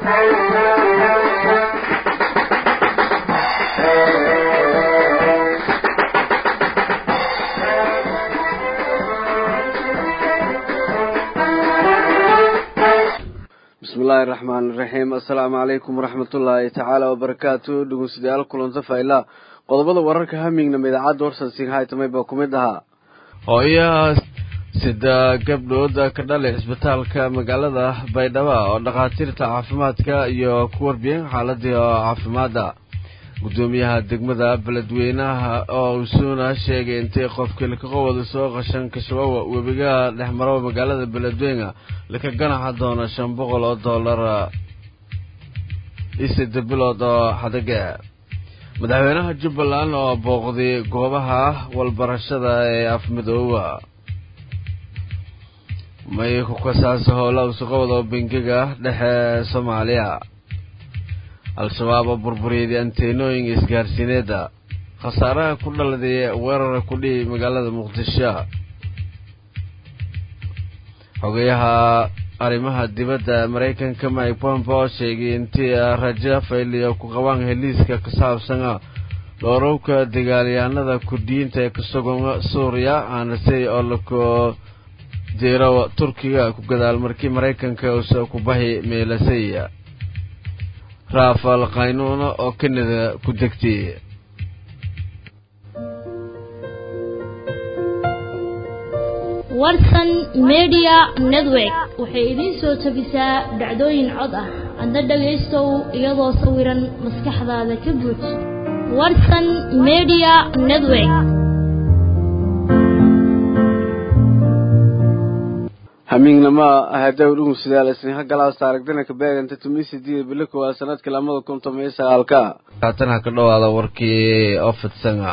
bismillaahi raxmaan iraxiim assalaamu calaykum waraxmatullaahi tacaala wabarakaatu dhegeystayaal kulanta fayla qodobada wararka hamingnama idaacadda warsansiin haytamay baa ku mid ahaa hooyaha sida gabdhooda ka dhalay cisbitaalka magaalada baydhabo oo dhakhaatiirta caafimaadka iyo ku warbiyeen xaaladii caafimaadda gudoomiyaha degmada beledweynaha oo usuuna sheegay intay qofkii lakaqowada soo qashan kashabawa webiga dhexmaro magaalada beledweyne laka ganaxa doona shan boqol oo dollar isida bilood oo xadaga madaxweynaha jubbaland oo booqday goobaha walbarashada ee afmidooba may ku kasaasa howla usaqowda bengiga dhexe soomaaliya al-shabaab oo burburiyday anteenooyinka isgaarsiineedda khasaaraha ku dhaladay weerara ku dhihi magaalada muqdisho xogeyaha arrimaha dibadda maraykanka mike pompo oo sheegay intii raja fayliya ku qabaan heliiska ka saabsana dhoorowka dagaalyahanada kurdiyiinta ee kasogon suuriya aanasey oo lako diiro turkiga ku gadaal markii maraykanka uusoo ku bahi meelasay raafal qaynuuna oo kanada ku degtay warsan media network waxay idiin soo tabisaa dhacdooyin cod ah adna dhagaystow iyadoo sawiran maskaxdaada ka buuj warsan media network hamiignama ahadaw dhugumsidaal isniha galaasta aragdana ka beeganta tumisidii bilo koowaad sanadka lamada kun toban iyo sagaalka haatan ha ka dhowaada warkii oo fidsana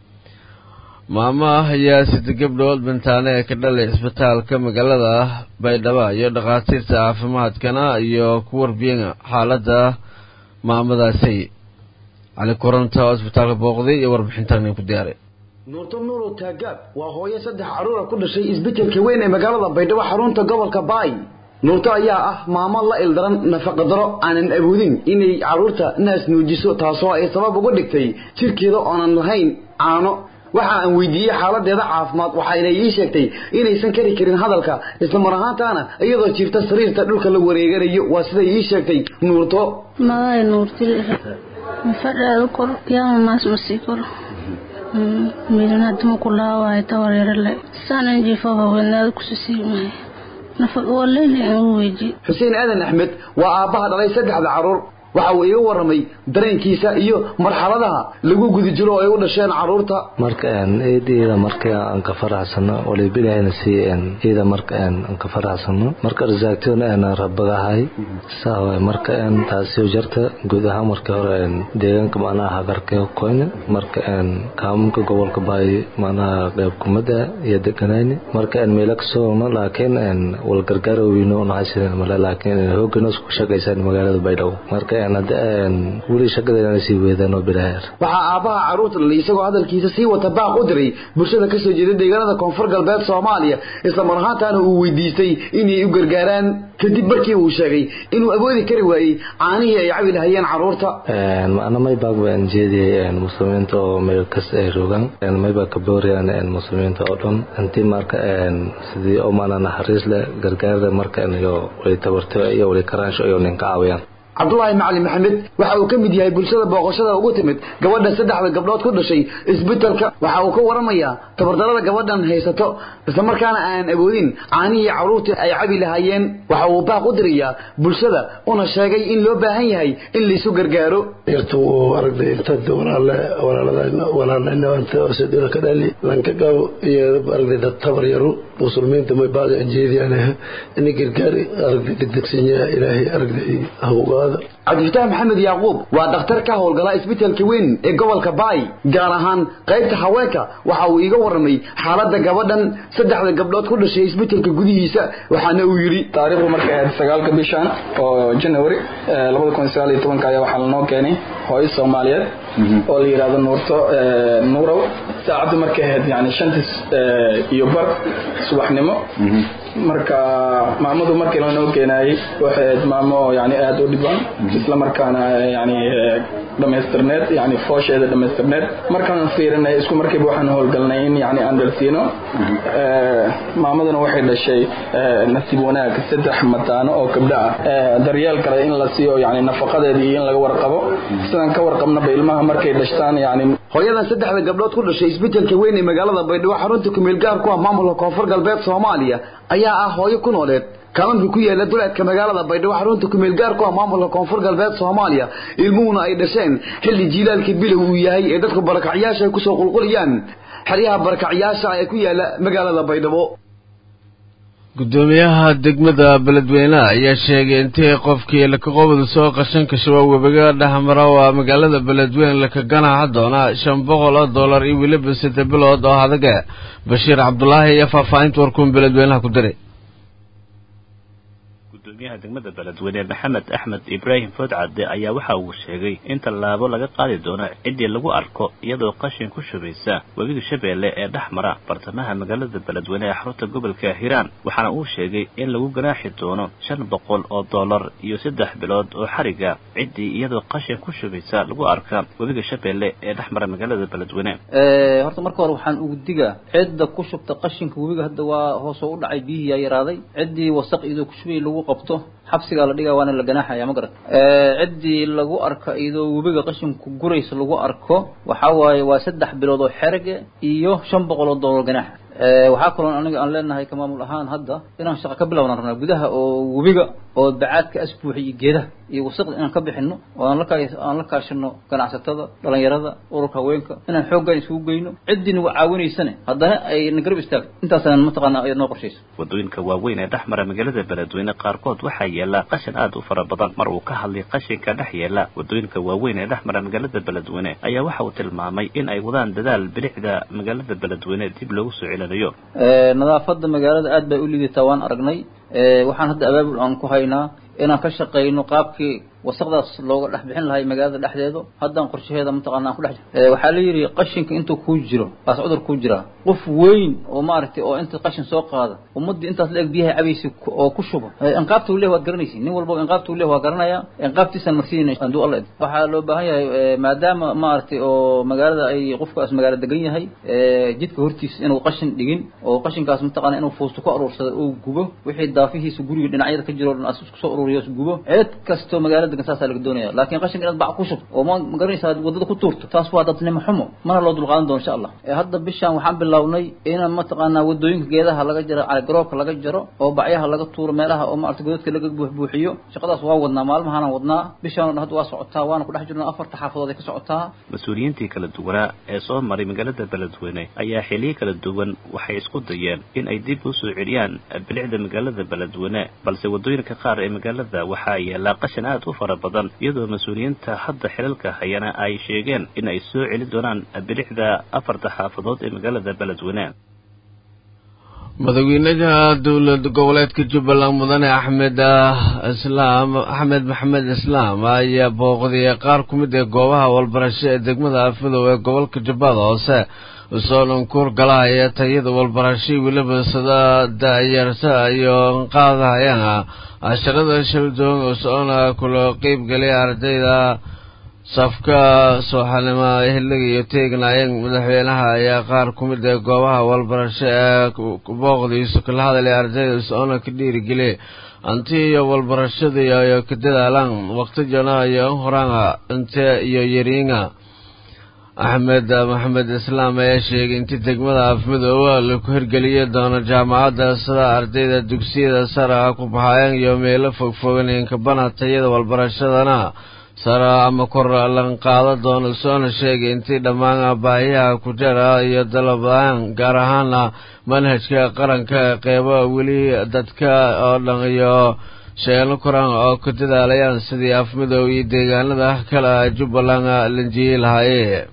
maama ayaa sida gabdhood bintaane ee ka dhalay cisbitaalka magaalada baydhabo iyo dhakhaatiirta caafimaadkana iyo ku warbiyana xaaladda maamadaasi cali kuranta oo cisbitaalka booqday iyo warbixintan ku diyaaray nuurto nuuro taagaab waa hooyo saddex caruura ku dhashay isbitelka weyn ee magaalada baydhabo xarunta gobolka baay nuurto ayaa ah maamo la ildaran nafaqadaro aanan awoodin inay carruurta naas nuujiso taasoo ay sabab uga dhigtay jirkeeda oonan lahayn caano waxa aan weydiiyey xaaladeeda caafimaad waxayna ii sheegtay inaysan kari karin hadalka isla mar ahaantaana iyadoo jirta sariirta dhulka la wareeganayo waa siday ii sheegtay nuurto magaay nuurtil fadhaada kor yaama maas masii koro miilana duma ku laawaay tawareerale saanan jiifaba wadnaada kusisiimahay nafad waleyli aan weydi xuseen aadan axmed waa aabbaha dhalay saddexda carruur waxa uu iga warramay dareenkiisa iyo marxaladaha lagu guda jiro oo ay u dhasheen carruurta marka eedayda marka aan ka faraxsano walibilahayna si iyada marka aan ka faraxsano marka rasaagtoona aan rabagahay saa marka aan taasi jarta guud ahaan marka hore deegaanka macnaha hagarka koyna marka aan kaamunka gobolka baay macnaha qayb kumada iyo deganayni marka aan meelo ka soogno laakiin aan wal gargaar weyno naxasiin mala laakiin hooganos ku shaqaysan magaalada baydhabo marka weli shaqadeena sii weedaan oo bilaheer waxaa aabbaha carruurta dhalay isagoo hadalkiisa sii wata baaq u diray bulshada ka soo jeeda deegaanada koonfur galbeed soomaaliya isla mar ahaantaana uu weydiistay inay u gargaaraan kadib markii uu sheegay inuu awoodi kari waayey caanihii ay cabi lahayeen carruurta macna maybaa baan jeediyay muslimiinta oo meel kas ay rogaan maybaa ka boorayaan muslimiinta oo dhan intii marka sidii oo maana naxariis leh gargaarda marka iyo wali tabarto iyo wali karaansho iyo ninka caawiyaan cabdulaahi macalin maxamed waxa uu ka mid yahay bulshada booqashada ugu timid gabadha saddexda gabdhood ku dhashay isbitelka waxa uu ka waramayaa tabardarada gabadhan haysato islamarkaana aan awoodin caanihii carruurta ay cabi lahaayeen waxa uu baaq u dirayaa bulshada una sheegay in loo baahan yahay in laysu gargaaro yartu aragtay irtada walaale walaaladayna walaalaynaanta sidina ka dhali lanka gab iyo aragtay dad tabar yaru muslimiinta may baaqi anjeediyaan in gargaar aragtay degdegsinya ilaahay aragtay hawgaada cabdifataax maxamed yacquub waa dhakhtar ka howlgala isbitelka weyn ee gobolka baay gaar ahaan qaybta haweenka waxa uu iiga warramay xaaladda gabadhan saddexda gabdhood ku dhashay isbitelka gudihiisa waxaana uu yidhi taariikhdu markay ahayd sagaalka bishan oo january labada kun sagaal iyo tobanka ayaa waxaa lanoo keenay hooyo soomaaliyeed oo la yidhaahdo nuurto nuurow saacaddu markay ahayd yani shantis iyo bar subaxnimo marka maamadu markii lanoo keenayay waxay ahayd maamo yani aada u dhiban isla markaana yani dhamaystirneed yani foosheeda dhamaystirneed markaan fiirinay isku markiiba waxaan howlgalnay in yani aan dhalsiino maamaduna waxay dhashay nasiib wanaag saddex mataano oo gabdho ah daryeel kale in la siiyo yani nafaqadeeda iyo in laga warqabo sidaan ka warqabnaba ilmaha markay dhashtaan yani hooyadan saddexda gabdhood ku dhashay isbeddelka weyn ee magaalada baydhabo xarunta kumeel gaar ku ah maamulka koonfur galbeed soomaaliya ayaa ah hooyo ku nooleed kabanka ku yaala duleedka magaalada baydhabo xarunta kumeel gaar ku ah maamulka koonfur galbeed soomaaliya ilmuhuna ay dhasheen xilli jiilaalka bilow uu yahay ee dadku barakacyaasha ay kusoo qulqulayaan xeryaha barakacyaasha ee ku yaala magaalada baydhabo gudoomiyaha degmada beledweyne ayaa sheegay intii qofkii lakaqobada soo qashan kashuba webiga dhexmara waa magaalada beledweyne laka ganaca doona shan boqol oo dollar iyo weliba sita bilood oo adaga bashiir cabdulaahi iyo faahfaahinta warkuun beledweynaha ku diray gudoomiyaha degmada beledweyne maxamed axmed ibraahim foodcadde ayaa waxa uu sheegay in tallaabo laga qaadi doono ciddii lagu arko iyadoo qashin ku shubaysa webiga shabeelle ee dhex mara bartamaha magaalada beledweyne ee xarunta gobolka hiiraan waxaana uu sheegay in lagu ganaaxi doono shan boqol oo dollar iyo saddex bilood oo xariga ciddii iyadoo qashin ku shubaysa lagu arka webiga shabeelle ee dhex mara magaalada beledweyne horta marka hore waxaan ugu digaa cidda ku shubta qashinka webiga hadda waa hoosoo u dhacay biyihii yaa yaraaday ciddii wasaq iyadoo ku shubay lagu qabto xabsigaa la dhigaa waana la ganaaxaya ma garat ciddii lagu arka iyadoo webiga qashinku guraysa lagu arko waxaa waaye waa saddex bilood oo xerage iyo shan boqol oo dollar ganaaxa waxaa kaloo aniga aan leenahay ka maamul ahaan hadda inaan shaqo ka bilowna rabnaa gudaha oo webiga oo bacaadka asbuuxiyo geedaha iyo wasaqda inaan ka bixino oo aan la aan la kaashano ganacsatada dhalinyarada ururka haweenka inaan xooggan isugu geyno ciddii nagu caawinaysane haddana ay na garab istaagto intaasaan mataqaana ay noo qorshayso wadooyinka waaweyn ee dhex mara magaalada beledweyne qaarkood waxaa yeela qashin aad u fara badan mar uu ka hadlay qashinka dhex yeela wadooyinka waaweyn ee dhex mara magaalada beledweyne ayaa waxa uu tilmaamay in ay wadaan dadaal bilicda magaalada beledweyne dib loogu soo celinayo nadaafadda magaalada aad bay u liidataa waan aragnay waxaan hadda abaabul aan ku haynaa inaan ka shaqayno qaabkii wasaqdaas looga dhex bixin lahay magaalada dhexdeeda haddaan qorshaheeda mataqaana aan ku dhex waxaa la yidhi qashinka intuu kuu jiro baas cudur kuu jiraa qof weyn oo maaragtay oo inta qashin soo qaada ummaddii intaas la eg biyaha cabaysa oo ku shuba inqaabta uu leeh waad garanaysiin nin walba inqaabta uu leeh waa garanaya inqaabtiisaan marsiinay handuu alla waxaa loo baahan yahay maadaama maaragtay oo magaalada ay qofkaas magaalo degan yahay jidka hortiisa inuu qashin dhigin oo qashinkaas mataqaana inuu fuusto ku aruursado oo gubo wixii daafihiisa guriga dhinacyada ka jiro o dhan as isku soo ururiyo gubo ceed kastoo magaalada degan saasaa laga doonaya laakiin qashinka inaad bac ku shubto oo ma magaranaysaa waddada ku tuurto taas waa dadnimo xumo mana loo dulqaadan doono insha allah hadda bishaan waxaan bilownay inaan mataqaanaa waddooyinka geedaha laga jaro caligaroobka laga jaro oo bacyaha laga tuuro meelaha oo maarata godadka laga buuxbuuxiyo shaqadaas waa wadnaa maalmahaanaan wadnaa bishaan o dhan hadda waa socotaa waana ku dhex jirnaa afarta xaafadood ay ka socotaa mas-uuliyiintii kala duwanaa ee soo maray magaalada beledweyne ayaa xiliyo kala duwan waxay isku dayeen in ay dib u soo celiyaan bilicda magaalada beledweyne balse waddooyinka qaar ee magaalada waxaa yeelaa qashin aad u fara badan iyadoo mas-uuliyiinta hadda xilalka hayana ay sheegeen in ay soo celi doonaan bilixda afarta xaafadood ee magaalada beledweyne madaxweynaha dowlad goboleedka jubbaland mudane axmed islaam axmed maxamed islaam ayaa booqday qaar ku mid ee goobaha walbarasho ee degmada afidow ee gobolka jubbada hoose usoonan kuur galahaya tayada walbarashay weliba sida da-yarta iyo qaadahayana casharada shaldoon usoona kula qeybgelay ardayda safka sooxanimo hiliga iyo teegnaayeen madaxweynaha ayaa qaar ku mid ee goobaha walbarasho ee booqdiisu kala hadalay ardayda is-oona ka dhiirigeliyay anti iyo walbarashada iyo ka dadaalaan waqtijana iyo horanga inte iyo yariinga axmed maxamed islaam ayaa sheegay intii degmada afmidooba laku hirgeliya doono jaamacadda sida ardayda dugsiyada sare ah ku baxayan iyo meelo fogfoganeenka bana tayada walbarashadana sare ama kor lan qaado doono soona sheegay intii dhammaan baahiyaha ku jira iyo dalabaan gaar ahaana manhajka qaranka ee qeybo weli dadka oo dhan iyo sheelo koran oo ku dadaalayaan sidii afmidoob iyo deegaanada kale jubbaland lanjiyi lahaayee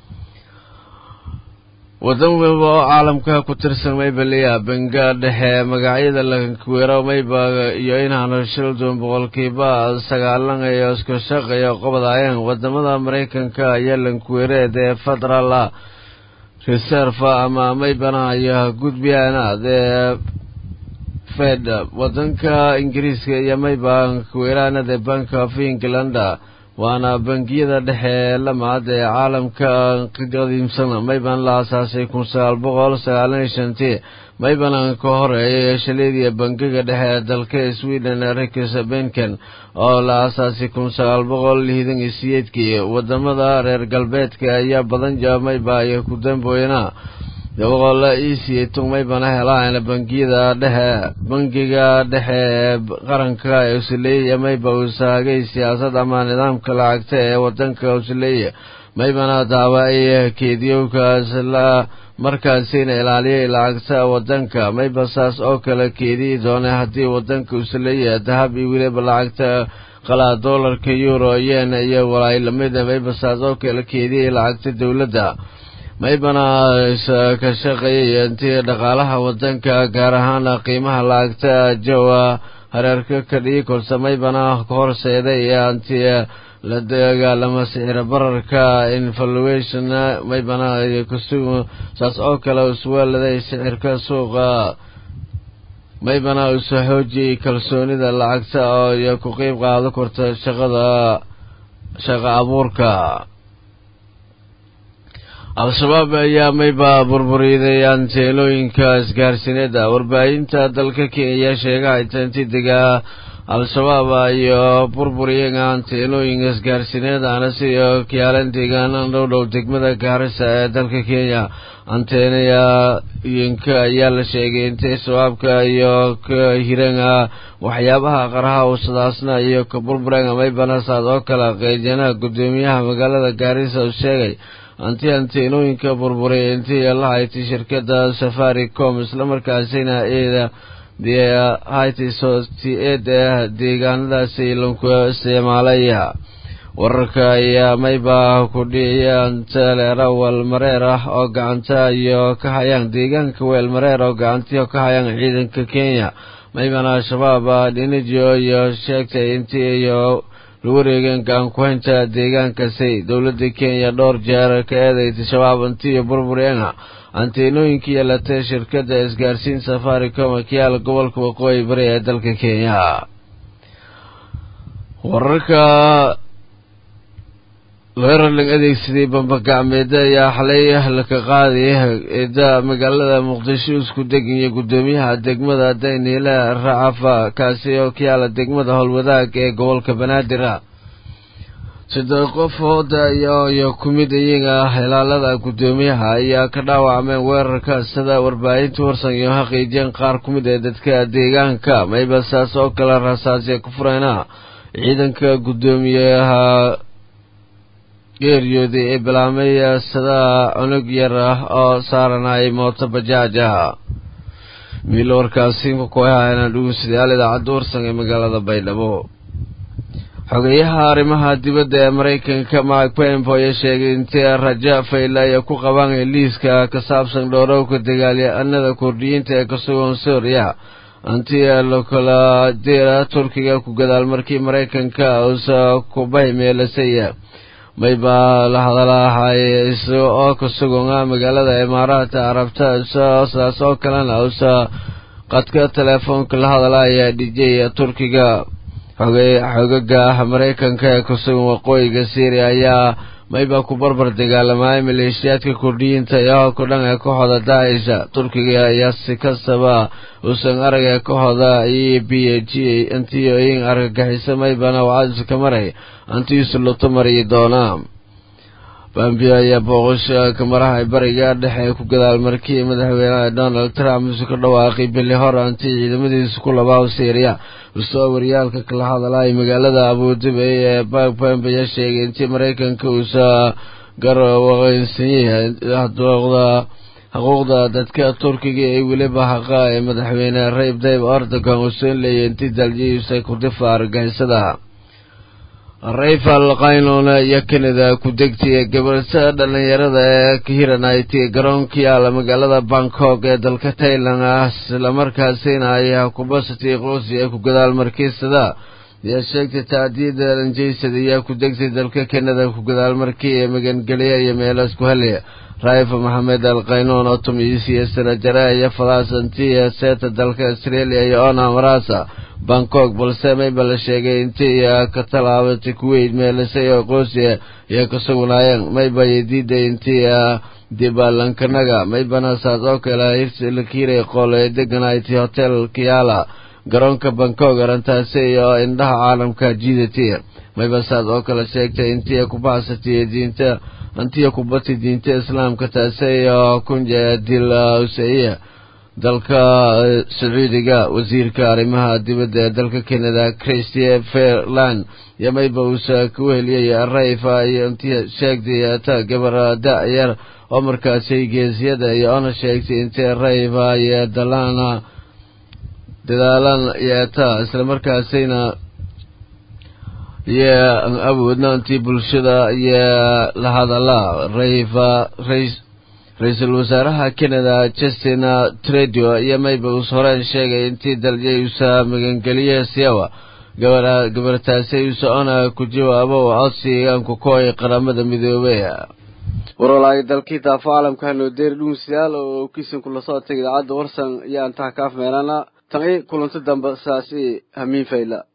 waddan walba oo caalamka ku tirsan maybaliya benga dhexe magacyada lankuweero mayba iyo inaanu shildon boqolkiiba sagaalan iyo isku shaqayo qobadaayeen wadamada maraykanka iyo lankuweereed ee federal reserve ama maybana iyo gudbiyaanaad ee fed wadanka ingiriiska iyo maybank weeraanada bank of england waana bangiyada dhexe lamaad ee caalamka qadiimsan mayban la asaasay kun sagaal boqol sagaalan iyo shantii mayban ka horeeyay shaleediya bangiga dhexe ee dalka sweden rikis benken oo la asaasay kun sagaal boqol lixdan iyo sideedkii wadamada reer galbeedka ayaa badan jaamayba iyo ku dambooyana boqol iyo sideetan maybana helaan bangiyada dhexe bangiga dhexe ee qaranka ee usuleeya mayba usaagay siyaasad ama nidaamka lacagta ee wadanka usuleeya maybana daawacay keediyowkaas la markaasina ilaaliyay lacagta wadanka mayba saas oo kale keediyi doona haddii wadanka usuleeya dahab iyo weliba lacagta qalaa doolarka euro yen iyo walaay lamida mayba saas oo kale keediyay lacagta dowladda maybana ka shaqeeyay intii dhaqaalaha wadanka gaar ahaan qiimaha lacagta jawa hareerka ka dhigi korsa maybana ka horseeday intii la dagaalama sicir bararka influation maybana kusugu saas oo kale isweeladay sicirka suuqa maybana isu xoojiyey kalsoonida lacagta oo iyo ku qeyb qaado korta shaqada shaqa abuurka al-shabaab ayaa mayba burburiday anteelooyinka isgaarsiineeda warbaahinta dalka kenya sheegaha intantidiga al-shabaab iyo burburiyeen anteelooyinka isgaarsiineed anasiyo kiyaalan deegaana dhow dhow degmada gaarisa ee dalka kenya anteenayinka ayaa la sheegay intay shabaabka iyo ka hireen waxyaabaha qaraha usadaasna iyo ka burbureen maybana saad oo kale qeydjanaha guddoomiyaha magaalada gaarisa uu sheegay anti anteenooyinka burburay intii la haytay shirkada safaricom islamarkaasina eeda haytay sotied ee deegaanadaasi lanku isticmaalaya wararka ayaa mayba ku dhiyanta leera weelmareer ah oo gacanta iyo ka hayaan deegaanka weelmareer oo gacantiyo ka hayaan ciidanka kenya maybana al-shabaab dhinijo iyo sheegtay intii iyo lagu wareegeen gaankuhaynta deegaankasi dowladda kenya dhowr jeer ka eedaysay shabaab antiyo burbureena anteenooyinkii yeelatay shirkadda isgaarsiin safaricom kiyaal gobolka waqooyi bari ee dalka kenya wararka weerarlan adeegsaday bambagacmeeda ayaa xalay laka qaaday eeda magaalada muqdisho isku degaya guddoomiyaha degmada dayniile racafa kaasi oo kayaala degmada howlwadaag ee gobolka banaadir saddex qof hooda iyo ku mid iyaga hilaalada guddoomiyaha ayaa ka dhaawacmeen weerarka sida warbaahinta warsan iyo xaqiijiyeen qaar ku mid ee dadka deegaanka mayba saas oo kale rasaasya ku fureyna ciidanka guddoomiyaha geeriyooday ee bilaamay sada cunug yar ah oo saaranay mooto bajaaj ah miilo warkaasi ku hayana dhugusadayaal idaacadda warsan ee magaalada baydhabo xogeyaha arrimaha dibadda ee maraykanka mike pempo ayaa sheegay intay raja fayla ay ku qabaan liiska ka saabsan dhowrowka dagaalyahanada kordhiyiinta ee ka sugan suuriya antii lakala deera turkiga ku gadaal markii maraykanka uusa ku bahmeelasaya mayba la hadalahay isaga oo ka sugan magaalada imaaraadka carabta sidaas oo kalena uusa qadka teleefoonka la hadalaya dhijay turkiga xogaga ah maraykanka ee ku sugan waqooyiga syria ayaa mayba ku barbar dagaalamaya maleeshiyaadka kordhiyiinta iyagoo ku dhan ee kooxda daaisha turkiga ayaa si kastaba uusan arag ee kooxda e b g intii in argagixiso maybana wacadis ka maray antiisu luto mariyi doonaa bambio ayaa booqasho kamaraha bariga dhexe ku gadaal markii madaxweynaha donald trump isu ka dhawaaqay bili hor antii ciidamadiisu ku labaaw syriya usoo waryaalka kala hadalay magaalada abudabi ee bambe ayaa sheegay intii maraykanka uusa garwaqeynsan yahay xuquuqda xuquuqda dadka turkiga ee weliba haqa ee madaxweyne rayb dayb erdogan uu soo leeyay intii daljiyuusa ku difa argagixisada rayfal qaynona iyo kanada ku degtay gabarta dhallinyarada ee ka hiranaytay garoonka yaala magaalada bangkok ee dalka tailand ah islamarkaasina ay kubasatay qosi ee ku gadaal markiisada yaa sheegtay taadiida lanjeysad ayaa ku degtay dalka kanada ku gadaal markii ee magangelya iyo meelaas ku helaya raifa maxamed al qaynuun oo tumiisiya sana jara iyo falaasantiya seeta dalka australia iyo ona marasa bangkok balse mayba la sheegay intii ka talaabatay kuweyt meelisay oo qoosiya iyo ka sugnaayeen mayba diiday intii dibalankanaga maybana saas oo kale hirlakiiray qool ee deganayti hotel kiala garoonka bangkok arrintaasi iyo indhaha caalamka jiidatay mayba saas oo kale sheegtay intii ku baxsatay diinta antiya kubati diinta islaamka taasi iyo kunja dil usaiya dalka sacuudiga wasiirka arrimaha dibadda ee dalka canada christie fairland iyo mayba uusa ku heliyay rayfa iyo intii sheegtay ta gabar da-yar oo markaasi geesiyada iyo ona sheegtay intee rayfa iyo dalana dadaalan yeeta islamarkaasina iyo awoodna intii bulshada iyo la hadala rayfa rais ra-iisul wasaaraha canada justin tredio iyo mayba uus horeen sheegay intii dalyayusa magangeliye siyawa gabara gabartaasi yuusa ona ku jawaabo codsiganku kooy qaramada midoobey warwalaay dalkii daafo caalamka hanoo deeri dhuunsiyaal oo kiisan kula soo tagay idaacadda warsan iyo antaha kaaf meelana tan i kulanto dambe saasi hamiin fayla